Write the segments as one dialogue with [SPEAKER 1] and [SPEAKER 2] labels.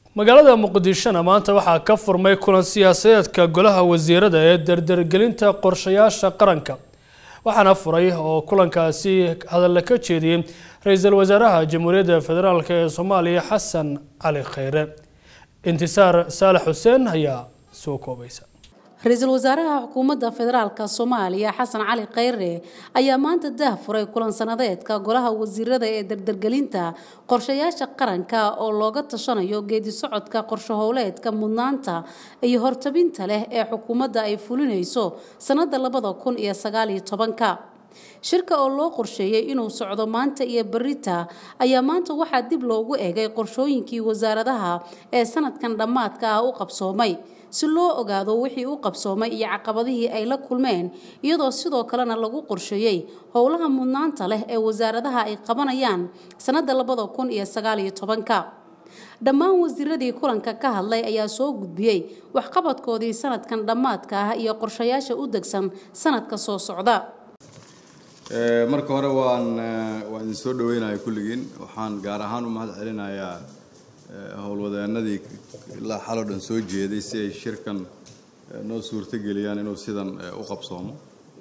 [SPEAKER 1] magaalada muqdishona maanta waxaa ka furmay kulan siyaasadeedka golaha wasiirada ee dardargelinta qorshayaasha qaranka waxaana furay oo kulankaasi hadalla ka jeediyey ra-iisul wasaaraha jamhuuriyadda federaalk ee soomaaliya xasan cali kheyre intisaar saalax xuseen ayaa soo koobaysa
[SPEAKER 2] ra-iisul wasaaraha xukuumadda federaalka soomaaliya xasan cali kheyre ayaa maanta daah furay kulan sanadeedka golaha wasiirada ee dardargelinta qorshayaasha qaranka oo looga tashanayo geedi socodka qorsho howleedka mudnaanta iyo hortabinta leh ee xukuumadda ay fulinayso sanada labada kun iyo sagaaliyo tobanka shirka oo loo qorsheeyey inuu socdo maanta iyo berita ayaa maanta waxaa dib loogu eegay qorshooyinkii wasaaradaha ee sanadkan dhammaadka ah u qabsoomay si loo ogaado wixii u qabsoomay iyo caqabadihii ay la kulmeen iyadoo sidoo kalena lagu qorsheeyey howlaha mudnaanta leh ee wasaaradaha ay qabanayaan sanada labada kun iyo sagaaliyo tobanka dhammaan wasiiradii kulanka ka hadlay ayaa soo gudbiyey waxqabadkoodii sanadkan dhammaadka ah iyo qorshayaasha u degsan sanadka soo socda
[SPEAKER 3] marka hore waan waan idin soo dhaweynaya kulligiin waxaan gaar ahaan u mahad celinayaa howlwadeenadii ilaa xaloo dhan soo jeeday si ay shirkan noo suurtogeliyaan inuu sidan u qabsoomo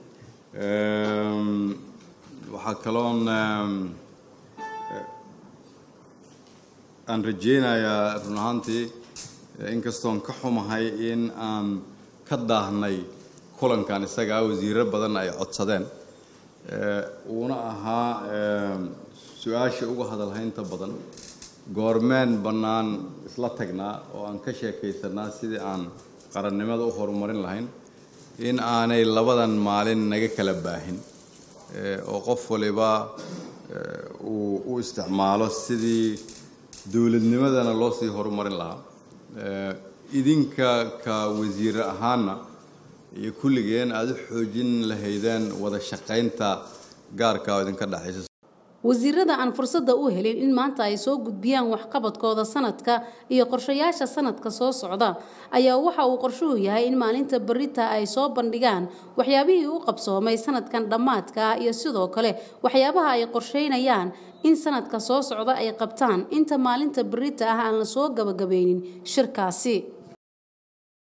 [SPEAKER 3] waxaa kaloon aan rajeynayaa run ahaantii inkastoon ka xumahay in aan ka daahnay kulankan isagaa wasiiro badan ay codsadeen uuna ahaa su-aasha uga hadalhaynta badan goormeen bannaan isla tagnaa oo aan ka sheekaysanaa sidii aan qarannimada u horumarin lahayn in aanay labadan maalin naga kala baahin oo qof waliba uu u isticmaalo sidii dowladnimadana loo sii horumarin lahaa idinka ka wasiire ahaana iyo kulligeen aada u xoojin lahaydeen wada shaqaynta gaarka oo idinka dhexaysa
[SPEAKER 2] wasiirada aan fursadda u helin in maanta ay soo gudbiyaan waxqabadkooda sanadka iyo qorshayaasha sanadka soo socda ayaa waxa uu qorshuhu yahay in maalinta berita ay soo bandhigaan waxyaabihii u qabsoomay sanadkan dhammaadka ah iyo sidoo kale waxyaabaha ay qorsheynayaan in sanadka soo socda ay qabtaan inta maalinta berita ah aan la soo gabagabeynin shirkaasi